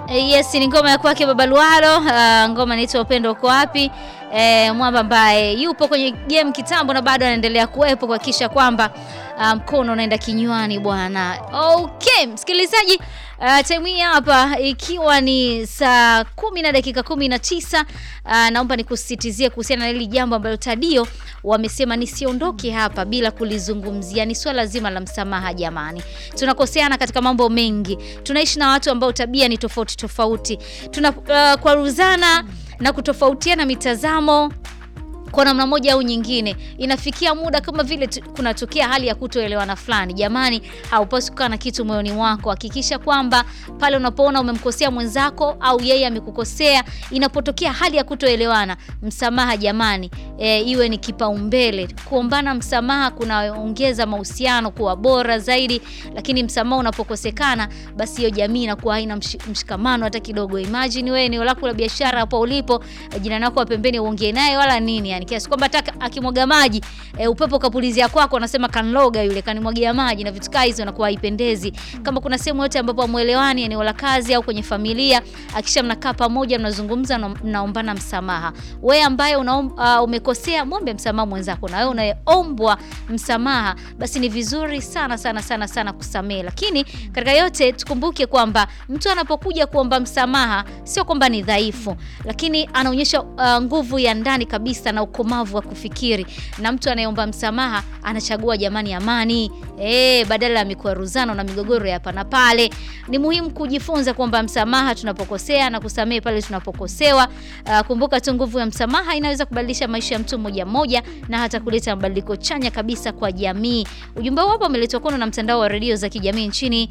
Yes, ni ngoma ya kwake Baba Lualo. Uh, ngoma inaitwa Upendo uko wapi? E, mwamba ambaye yupo kwenye game kitambo na bado anaendelea kuwepo kuhakikisha kwamba mkono um, unaenda kinywani bwana. Okay, msikilizaji, uh, time hii hapa ikiwa ni saa kumi na dakika kumi na tisa uh, naomba nikusisitizie kuhusiana na hili jambo ambalo Tadio wamesema nisiondoke hapa bila kulizungumzia. Ni swala zima la msamaha jamani. Tunakoseana katika mambo mengi, tunaishi na watu ambao tabia ni tofauti tofauti, tunakwaruzana uh, na kutofautiana mitazamo kwa namna moja au nyingine, inafikia muda kama vile kunatokea hali ya kutoelewana fulani. Jamani, haupaswi kukaa na kitu moyoni mwako. Hakikisha kwamba pale unapoona umemkosea mwenzako au yeye amekukosea, inapotokea hali ya kutoelewana, msamaha jamani, e, iwe ni kipaumbele. Kuombana msamaha kunaongeza mahusiano kuwa bora zaidi, lakini msamaha unapokosekana, basi hiyo jamii inakuwa haina mshikamano hata kidogo. Imagine wewe eneo lako la biashara hapo ulipo, jirani wako wa pembeni uongee naye wala nini yani kiasi kwamba hata akimwaga maji e, upepo kapulizia kwako, anasema kanloga yule kanimwagia maji na vitu hizo, inakuwa haipendezi. Kama kuna sehemu yote ambapo hamuelewani, eneo la kazi au kwenye familia, akisha mnakaa pamoja, mnazungumza, mnaombana msamaha. Wewe ambaye una uh, umekosea, muombe msamaha mwenzako, na wewe unayeombwa msamaha, basi ni vizuri sana sana sana sana kusamehe. Lakini katika yote tukumbuke kwamba mtu anapokuja kuomba msamaha, sio kwamba ni dhaifu, lakini anaonyesha uh, nguvu ya ndani kabisa na ukomavu wa kufikiri. Na mtu anayeomba msamaha anachagua jamani, amani e, badala ya mikwaruzano na migogoro ya hapa na pale. Ni muhimu kujifunza kuomba msamaha tunapokosea na kusamehe pale tunapokosewa. Uh, kumbuka tu nguvu ya msamaha inaweza kubadilisha maisha ya mtu mmoja mmoja na hata kuleta mabadiliko chanya kabisa kwa jamii. Ujumbe huu hapa umeletwa kwenu na mtandao wa redio za kijamii nchini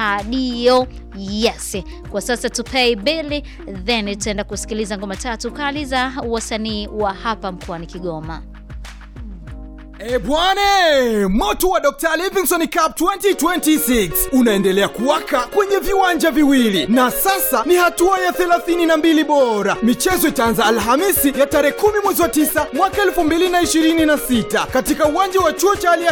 Tadio. Yes, kwa sasa tupay bili, then tutaenda kusikiliza ngoma tatu kali za wasanii wa hapa mkoani Kigoma. E bwane, moto wa Dr. Livingstone Cup 2026 unaendelea kuwaka kwenye viwanja viwili na sasa ni hatua ya 32 bora. Michezo itaanza Alhamisi ya tarehe 10 mwezi wa 9 mwaka 2026 katika uwanja wa chuo cha